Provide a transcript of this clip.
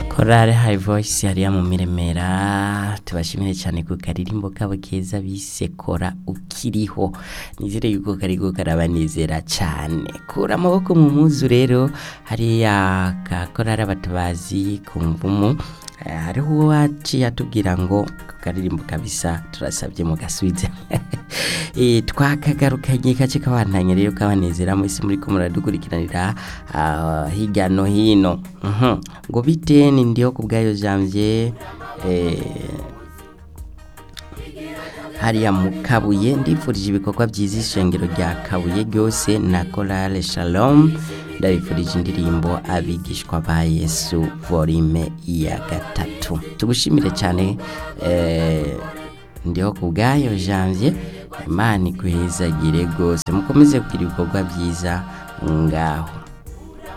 korale hayi voyisi hariya mu miremera tubashimire cyane ku karirimbo kabo keza bise kora ukiriho nizere yuko kariho karabanezera cyane kura amaboko mu muzu rero hariya ka korale abatabazi ku mvumu hariho uwo waciye atubwira ngo karirimbo kabisa turasabye mugasubize twakagarukanye gace kabantanye rero kabanezera mwese muri ko muradukurikiranira hirya no hino ngo bite ni ndiho ku bwayo janvier hariya mu kabuye ndifurije ibikorwa byiza ishengero rya kabuye ryose na korale shalom ndabifurije indirimbo abigishwa ba yesu volume ya gatatu tugushimire cyane ndiho ku bwayo janvier imana ikuhezagire rwose mukomeze kugira ibikorwa byiza ngaho